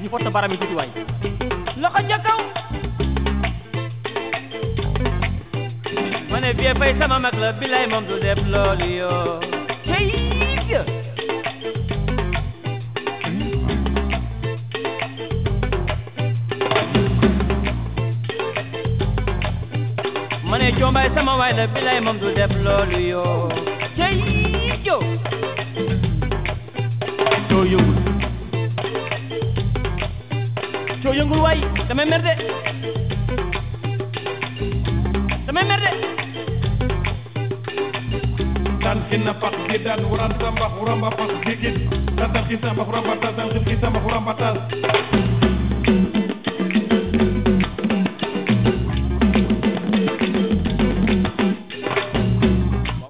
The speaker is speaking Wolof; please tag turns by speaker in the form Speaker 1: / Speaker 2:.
Speaker 1: ñu foto baram yi tuuti waay loxo ca kaw ma ne vie fay sama mag la bilay moom du def loolu yoo cey ma ne coombaay sama waay la bilay moom du def loolu yoo cey jo coo yëngul coo yëngul waay damay mer de damay mer de
Speaker 2: tan kinna pak gidan wuran samba huramba pak gigit tatan kisamba huramba tatan kisamba huramba tas